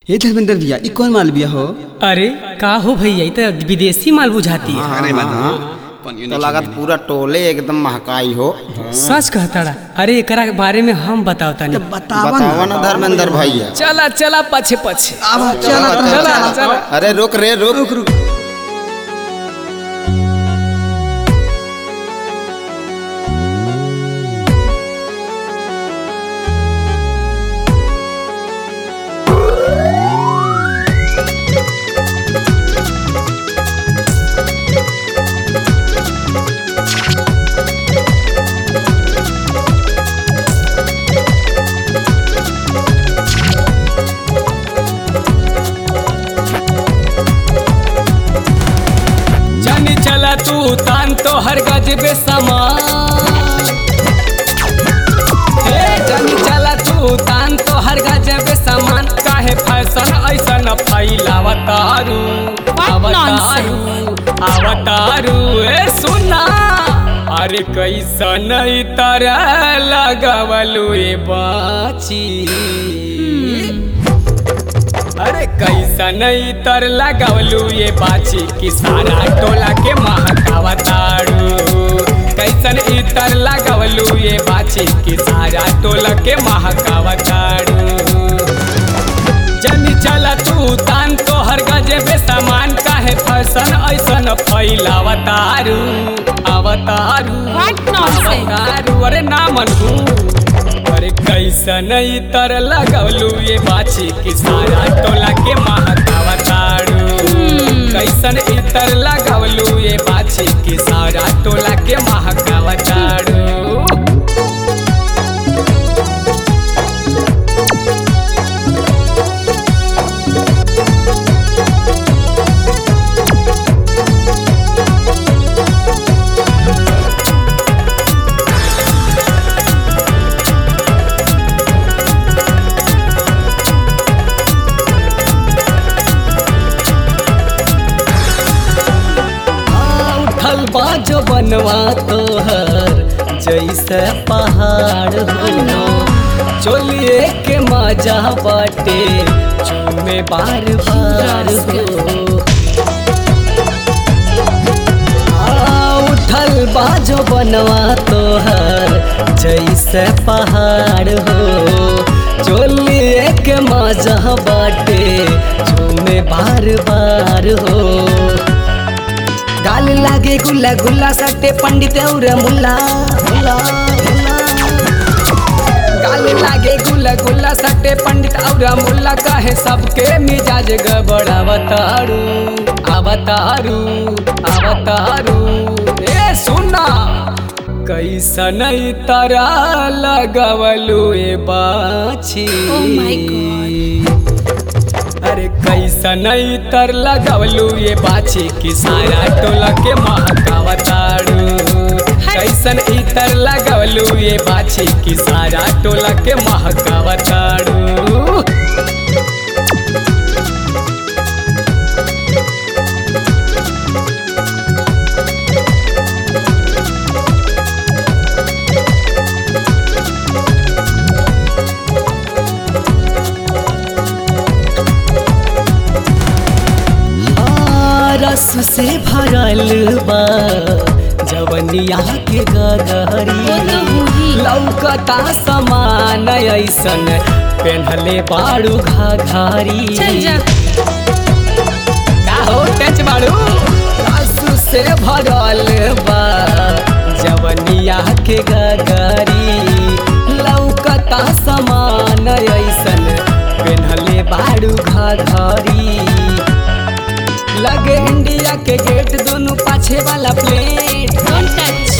हे धर्मेंद्र भैया ई कौन माल बिया हो अरे का हो भैया ई तो विदेशी माल बुझाती है अरे तो लागत पूरा टोले एकदम महकाई हो सच कहताड़ा अरे एकरा के बारे में हम बताओ तानी बतावा बतावा ना धर्मेंद्र भैया चला चला पछे पछे अब चला चला चला अरे रुक रे रुक रुक जानी चला तू तान तो हर गजबे समान हे जानी चला तू तान तो हर गजबे समान काहे फैशन ऐसन फैलावतारू अवतारू अवतारू ए सुना अरे कैसन ई तरह लगवलू ए बाची अरे कैसन तर लगवलू ये बाची कि सारा टोला के महकावतारू कैसन इतर लगवलू ये बाची कि सारा टोला के महकावतारू जनी चला तू तान तो हर गजे बे सामान काहे फैशन ऐसन फैलावतारू अवतारू What nonsense? अवतारू अरे ना मनू अरे कैसन तर लगवलू ये बाछी कि सारा टोला के महकावतारू कैसन इतर लगवलू ये बाछी कि सारा टोला के महकावतारू उठल बाजो बनवा तोहर जैसे पहाड़ हो चोलिए के मजा बाटे चूमे बार बार हो आ, उठल बाजो बनवा तोहर जैसे पहाड़ हो चोलिए के मजा बाटे चूमे बार बार हो गाल लागे गुल्ला गुल्ला सट्टे पंडित और मुल्ला मुल्ला मुल्ला। गाल लागे गुल्ला गुल्ला सट्टे पंडित और मुल्ला कहे सबके मिजाज गबड़ अवतारू अवतारू अवतारू ए सुना कैसन तारा लगवलू ए बाछी Oh my God. अरे कैसन तर लगवलू ये बाछी कि सारा टोला के महकावतारू कैसन इतर लगवलू ये बाछी कि सारा टोला के महकावतारू आ, रस से भरल बा जवनिया के गगरी वो तो होही। लौकता समान ऐसन पेन्हले बाड़ू घाघरी चल जा का हो टच बाड़ू रस से भरल बा जवनिया के गगरी लौकता समान ऐसन पेन्हले बाड़ू घाघरी लगे इंडिया के गेट दोनों पाछे वाला प्लेट डोंट टच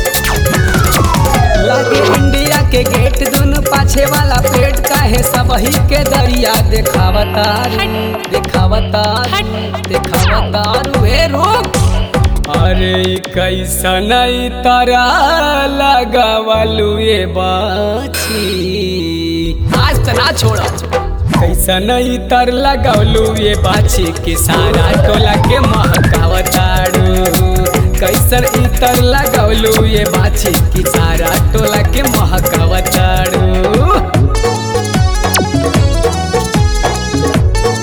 लगे इंडिया के गेट दोनों पाछे वाला प्लेट काहे सबही के दरिया देखावतार हट। देखावतार हट। देखावतार वे रोक अरे ई कैसन ई तारा लगवलू ये बाछी आज तना छोड़ा कैसन ई तर लगवलू ये बाछी कि सारा टोला के महकावतारू कैसन ई तर लगवलू ये बाछी कि सारा टोला के महकावतारू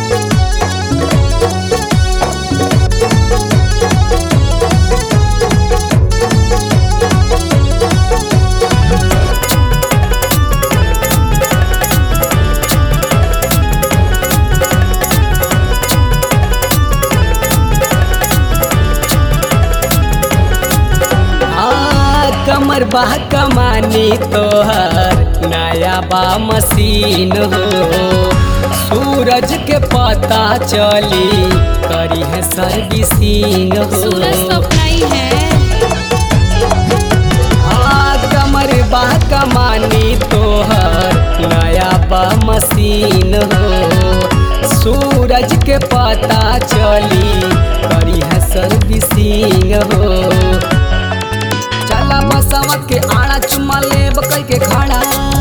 कमर बा कमानी तोहर नया बा मशीन हो सूरज के पता चली करी है सर्विसिंग हो सूरज तो अपना ही है हाँ, कमर बा कमानी तोहर नया बा मशीन हो सूरज के पता चली करी है सर्विसिंग हो चला बसवा के आड़ा चुम्मा ले बकई के खाड़ा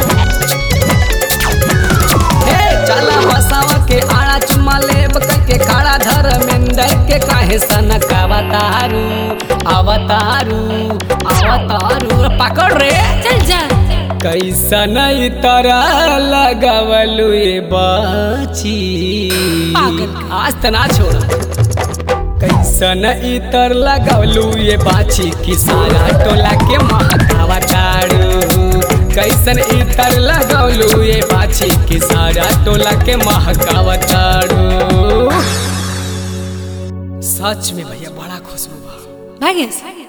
हे चला बसवा के आड़ा चुम्मा ले बकई के खाड़ा धर्मेंद्र के काहे सनक अवतारू अवतारू अवतारू पकड़ रे चल जा कैसन तरह लगवलु ये बाची पागल। आज तना छोड़ा कैसन इतर लगवलु ये बाची कि सारा टोला के महकावा तारू कैसन इतर लगवलु ये बाची कि सारा टोला के महकावा तारू सच में भैया बड़ा खुशबू बा भागेश